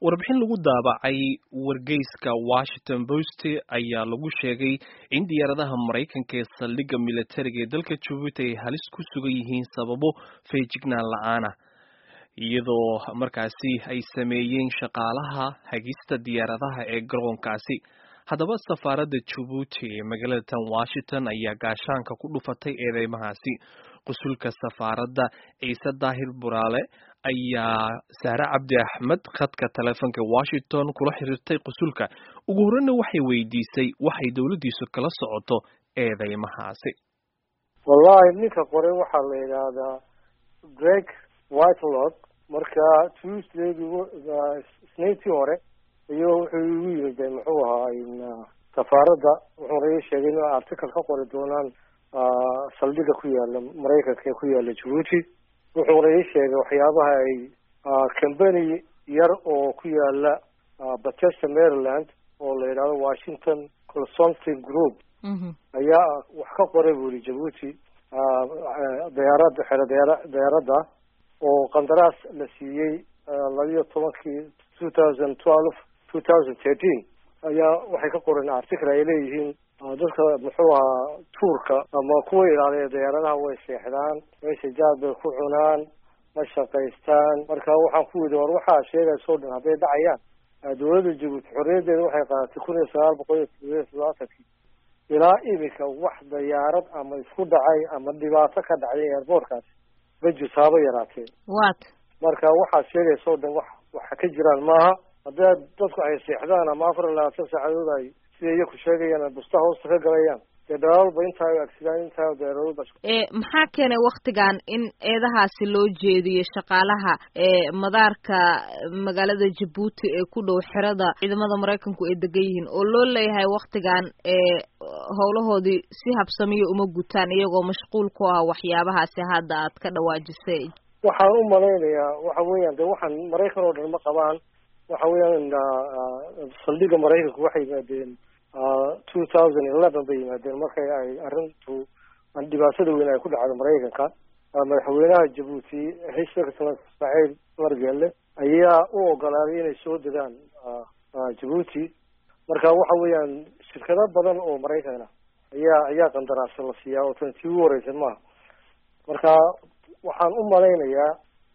warbixin lagu daabacay wargeyska washington post ayaa lagu sheegay in diyaaradaha maraykanka ee saldhigga militariga ee dalka jabuuti ay halis ku sugan yihiin sababo feejignaan la-aan ah iyadoo markaasi ay sameeyeen shaqaalaha hagista diyaaradaha ee garoonkaasi haddaba safaaradda jabuuti ee magaalada tan washington ayaa gaashaanka ku dhufatay eedeymahaasi qusulka safaaradda ciise daahir buraale ayaa saare cabdi axmed khadka taleefonka washington kula xiriirtay qusulka ugu horreyna waxay weydiisay waxay dowladdiisu kala socoto eedeymahaasi wallahi ninka qore waxaa la yidhaahdaa greg whitelog marka tuesdaydii isniintii hore iyo wuxuu igu yimid muxuu ahaa safaaradda wuxuuna ii sheegay in article ka qori doonaan saldhiga ku yaala maraykanka ee ku yaala jabuuti wuxuuna ii sheegay waxyaabaha ay company yar oo ku yaala batesta maryland oo la yidhahdo washington consulting group ayaa wax ka qoray bu yihi jabuuti diyaarada xero diyaara diyaaradda oo qandaraas la siiyey labiyo tobankii two thousand twelve two thousand thirteen ayaa waxay ka qoreen article ay leeyihiin dadka muxuu ahaa tuurka ama kuwa ilaaliya diyaaradaha way seexdaan meesha jaad bay ku cunaan ma shaqaystaan marka waxaan ku widi war waxaa sheegaysoo dhan hadday dhacayaan dowladda jabuuti xorriyaddeeda waxay qaadatay kun iyo sagaal boqol iyo todobiyo todobaatankii ilaa imika wax dayaarad ama isku dhacay ama dhibaato ka dhacday airboortkaasi ma jirto haba yaraatee wat marka waxaad sheegaysoo dhan wax waxa ka jiraan maaha haddii dadku ay seexdaan ama afar iyo labaatan saacadood ay sida iyaku sheegayaan busta hoosta ka galayaan dee dhalaalba intaa agsidaan intaa deeradoodba maxaa keenay waktigan in eedahaasi loo jeediyo shaqaalaha ee madaarka magaalada jabuuti ee ku dhow xerada ciidamada maraykanku ay degan yihiin oo loo leeyahay waktigan ee howlahoodii si habsamiyo uma gutaan iyagoo mashquul ku ah waxyaabahaasi hadda aad ka dhawaajisay waxaan u malaynayaa waxa weeyaan de waxaan maraykan oo dhan ma qabaan waxa weeyaan saldhiga maraykanku waxay yimaadeen two thousand eleven bay yimaadeen markay ay arrintu dhibaatada weyn ay ku dhacdo maraykanka madaxweynaha jabuuti hishaka ismaaciil margeelle ayaa u ogolaaday inay soo degaan jabuuti marka waxa weeyaan shirkado badan oo maraykan ah ayaa ayaa qandaraasa la siiyaa oo tan tii ugu horeysa maaha marka waxaan u malaynayaa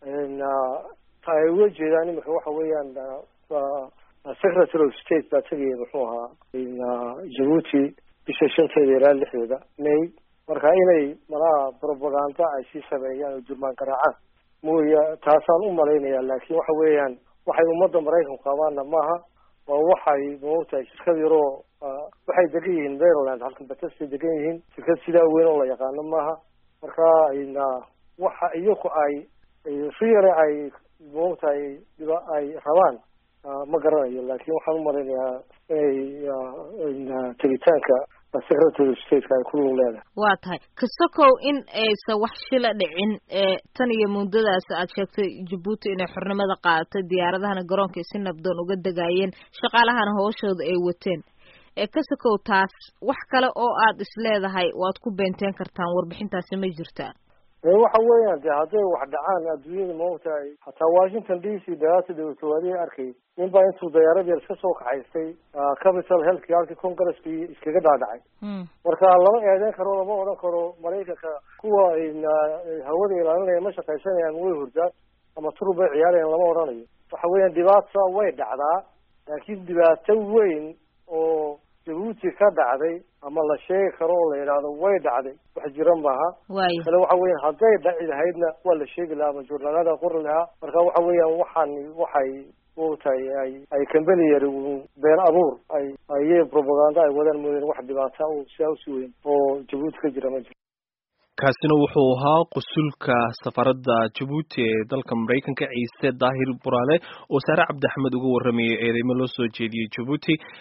ta ay uga jeedaan imika waxa weeyaan secretary of state baa tegaya muxuu ahaa jabuuti bisha shanteeda ilaa lixdeeda may marka inay malaha propaganda ay sii sameeyaan oo durmaan garaacaan mooya taasaan u malaynaya laakiin waxa weeyaan waxay ummadda maraykanku qabaanna maaha waa waxay maogtahay shirkad yaroo waxay degan yihiin maryland halkan batestay degan yihiin shirkad sidaa weyn oo la yaqaano maaha marka waxa iyaku ay riyale ay maogtahay dhiba ay rabaan ma garanayo laakin waxaan u malaynayaa inay tegitaanka secretary of stateka ay kulug leedahay waa tahay kasokow in aysan wax shila dhicin tan iyo muddadaas aad sheegtay jabuuti inay xornimada qaadatay diyaaradahana garoonka si nabdoon uga degaayeen shaqaalahana hooshooda ay wateen kasokow taas wax kale oo aad isleedahay waad ku beenteen kartaan warbixintaasi ma jirtaa waxa weeyaan de hadday wax dhacaan adduunyada maogtahay hataa washington d c dagaata dawlatawaadihi arkay nin baa intuu dayaarad yar iska soo kaxaystay capital healthki halkii congresskii iskaga dhaadhacay marka lama eedeyn karo lama odhan karo maraykanka kuwa hawada ilaalinaya ma shaqaysanayaan way hurdaan ama turub bay ciyaarayaan lama odhanayo waxa weeyaan dhibaata way dhacdaa laakiin dhibaato weyn oo jabuuti ka dhacday ama la sheegi karo oo la yidhaahdo way dhacday wax jira maaha kale waxa weeyaan hadday dhaci lahaydna waa la sheegi lahaa ama journaalada qori lahaa marka waxa weeyaan waxaan waxay maogtahay ay ay company yar been abuur ay ayay propaganda ay wadaan mooyeen wax dhibaata oo sidaa usi weyn oo jabuuti ka jira ma jiro kaasina wuxuu ahaa qusulka safaradda jabuuti ee dalka maraykanka ciise daahir buraale oo saare cabdi axmed uga warramayay eedeymo loo soo jeediyey jabuuti